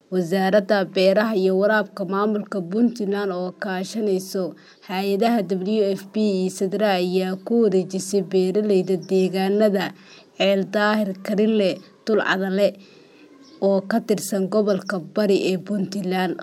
Wasaaradda Beeraha iyo Waraabka Maamulka Puntland oo kaashanaysa hay'adaha WFP iyo SADRA ayaa ku wareejisay beeralayda deegaanada Ceel Daahir Karile Dulcadale oo ka tirsan gobolka Bari ee Puntland.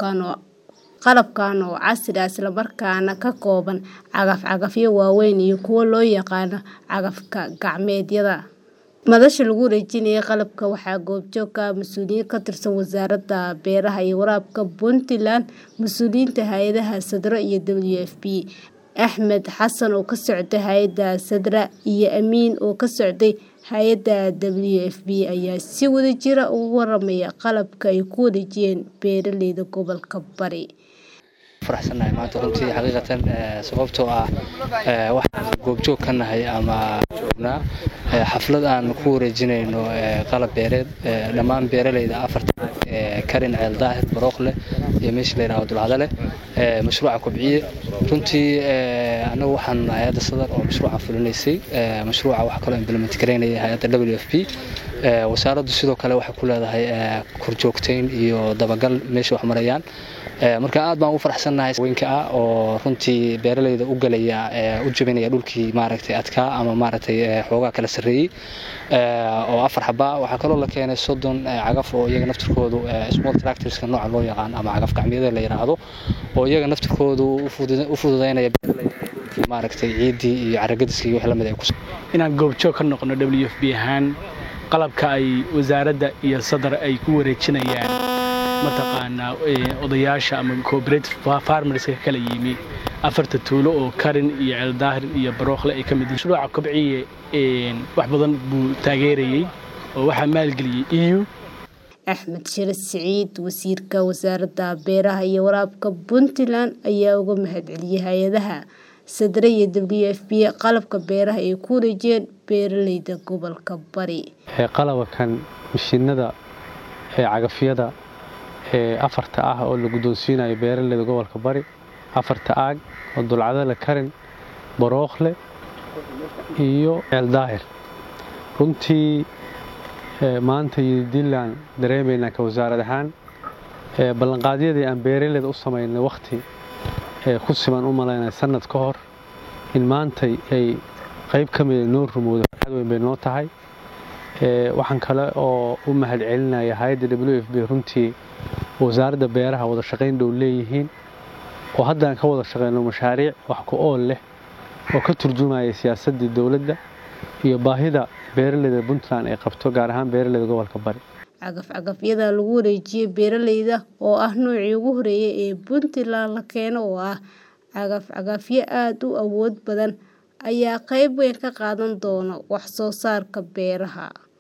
Qalabkan oo casri ah isla markaana ka kooban cagaf-cagafyo waaweyn iyo kuwa loo yaqaan cagaf-gacmeedyada. Madasha lagu wareejinayo qalabka waxaa goobjoog ka ah mas'uuliyiin ka tirsan Wasaaradda Beeraha iyo Waraabka Puntland, mas'uuliyiinta hay'adaha SADRA iyo WFP. Axmed Xasan oo ka socday hay'adda SADRA iyo Amiin oo ka socday hay'adda WFP ayaa si wadajir ah uga warramay qalabka ay ku wareejiyeen beeralayda gobolka Bari. faraxsanahay maanta runtii xaqiiqatan sababtoo ah waxaan goobjoog ka nahay ama joognaa xaflad aan ku wareejinayno qalab beereed dhammaan beeralayda afarta karin ceel daahir barooqle iyo meesha la yidhaahdo dulcadale mashruuca kobciye runtii annagu waxaan hay-adda sadar oo mashruuca fulinaysay mashruuca wax kaloo implement garaynaya hay-adda WFP wasaaraddu sidoo kale waxay ku leedahay korjoogteyn iyo dabagal meesha wax marayaan marka aad baan u faraxsannahay haweenka ah oo runtii beeralayda u galaya u jabinaya dhulkii maaragtay adkaa ama maaragtay xoogaa kala sarreeyey oo afar xaba waxaa kaloo la keenay soddon cagaf oo iyaga naftirkoodu small tractorska nooca loo yaqaan ama cagaf gacmeedyada la yidhaahdo oo iyaga naftirkoodu u fududaynaya beeralayda maaragtay ciiddii iyo carragadiska iyo wix lamid ay ku inaan goobjoog ka noqono WFP ahaan qalabka ay wasaaradda iyo sadar ay ku wareejinayaan mataqaanaa odayaasha ama cooperative farmerska kala yimi afarta tuulo oo karin iyo ceeldaahir iyo barookhle ay ka mid mashruuca kobciye wax badan buu taageerayey oo waxaa maalgeliyey eu axmed shire siciid wasiirka wasaaradda beeraha iyo waraabka puntland ayaa uga mahadceliyey hay-adaha sadre iyo WFP qalabka beeraha ay ku wareejiyeen beeralayda gobolka bari qalabkan mashiinada ee cagafyada ee afarta ah oo la guddoonsiinayo beeralayda gobolka bari afarta aag oo dulcadale karin barookhle iyo ceeldaahir runtii maanta iyo diilaan dareemaynaa ka wasaarad ahaan ballanqaadyadii aan beeralayda u samaynay wakhti ku siman u malaynaya sannad ka hor in maantay ay qayb ka mida noo rumowda farxad weyn bay noo tahay waxaan kale oo u mahad celinaya hay-adda w f b runtii wasaaradda beeraha wada shaqayn dhow leeyihiin oo haddaan ka wada shaqayno mashaariic wax ku ool leh oo ka turjumaya siyaasaddii dowladda iyo baahida beeralayda puntland ay qabto gaar ahaan beeralayda gobolka bari cagaf-cagafyada lagu wareejiyey beeralayda oo ah noocii ugu horeeyay ee puntland la keeno oo ah cagaf-cagafyo aada u awood badan ayaa qayb weyn ka qaadan doona wax soo saarka beeraha